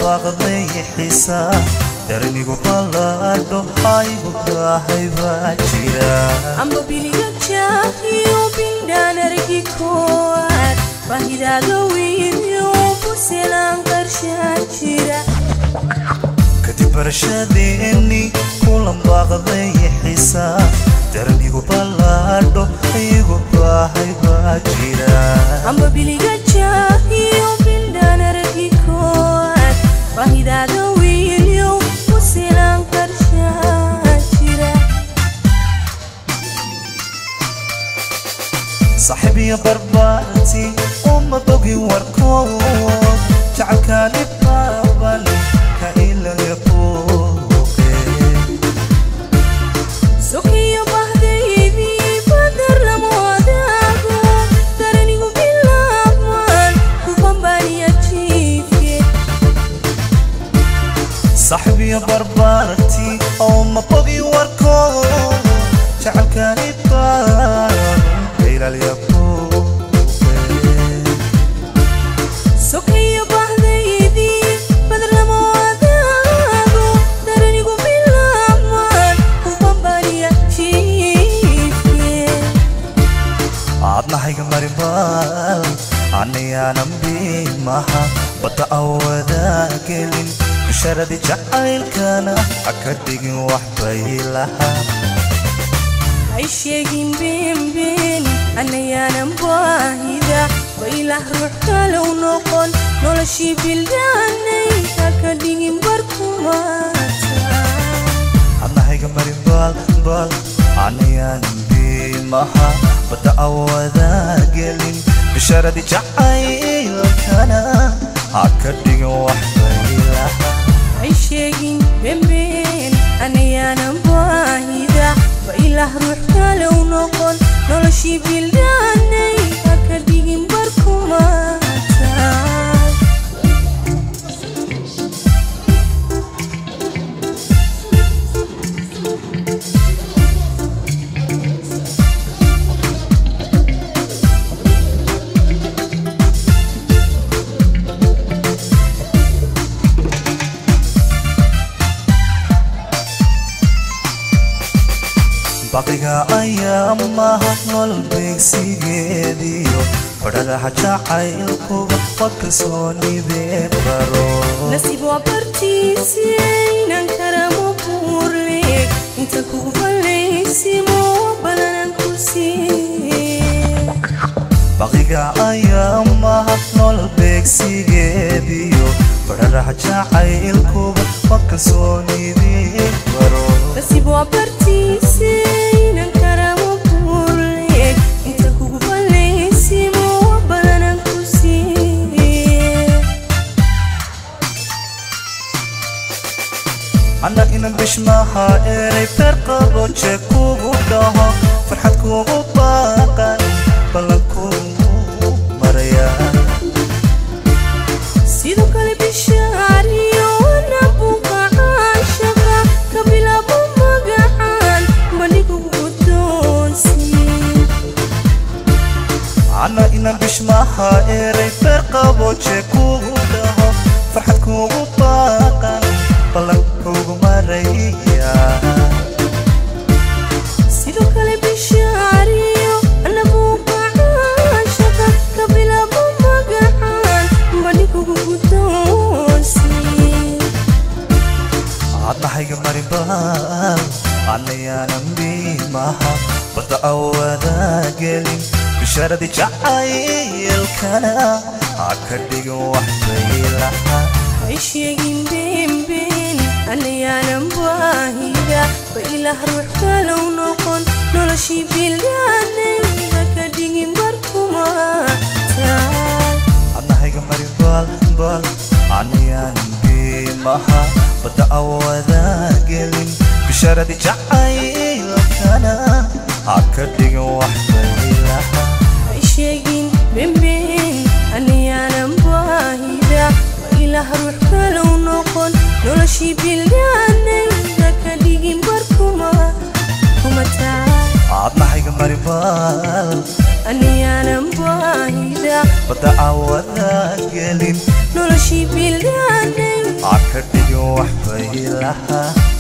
baaqday xisaa darnigu ballaadho haygu kaahay baa jira amba biliga jaahiyo bindhaan argi koowaad baahidaaga wiilyo buselaan qarshaa jira kadib barashadeeni kulan baaqday xisaa darnigu ballaadho haygu kaahay baa jira amba biliga jaahiyo bindhaan argi koowaad baahidaaga wiilyo buselaan qarshaa jira saaxiib iyo barbaarti uma bogin warkood jacalkaani baaban ka ilaya buuqe sokiyo bahdaydii badar lama wadaago daranigu bilaabmaan kubambaniya jiifke saaxiib iyo barbaarti uma bogin warkood jacalkaani baaban ka ilaya buuqe sokiyo bahdaydii badar lama wadaago daranigu bilaabmaan kubambaniya jiifke aadnahayga marimaal anayaanan biimaha badda awadaa gelin bisharadi jacaylkana haka dhigin wax bay lahaa hay sheegin beenbeen annayaanan baahida baylah ruux kalow noqon noloshii bildaanay haka dhigin barkumaata adnahayga marimaal baal anayaanan biimaha badda awadaa gelin bisharadi jacaylkana haka dhigin wax bay lahaa hay sheegin beenbeen annayaanan baahida baylah ruux kalow noqon noloshii bildaanay haka dhigin barkumaata baqiga ayaa mahad nool beegsigeediyo badhagaha jacaylkuba wa kalsoonidee baro nasiib waa bartiisaynan karamo buurle inta kugu fallaysimo balanan ku siiye baqiga ayaa mahad nool beegsigeediyo badhagaha jacaylkuba wa kalsoonidee baro nasiib waa bartiisaynan karamo buurle inta kugu fallaysimo balanan ku siiye anna inan bishmaha eray beer qabo jee kugu dhaho farxad kugu baaqan ballan kugu maraya sidoo kale bishaariyo wana buuqa caashaqa ka bilaabo magacaan bandhigugu guddoonsiin anna inan bishmaha eray beer qabo jee kugu dhaho farxad kugu baaqan ballan kugu maraya sidoo kale bishaariyo ana buuqa caashaqa ka bilaabo magacaan bandhigugu guddoonsiin adnahayga maribaal annayaanan biimaha badda awadaa gelin bisharadi jacaylkana ha ka dhigin wax bay lahaa hay sheegin beenbeen annayaanan baahida ba ilaah ruux kalow noqon noloshii bildaanay haka dhigin barkumaataal adnahayga maribaal baal annayaanan biimaha badda awadaa gelin bisharadi jacaylkana ha ka dhigin wax bay lahaa hay sheegin beenbeen annayaanan baahida ba ilaah ruux kalow noqon noloshii bildaanay haka dhigin barkuma kumataal adnahayga maribaal annayaanan baahida badda awadaa gelin noloshii bildaanay caka dhigin waxbay lahaa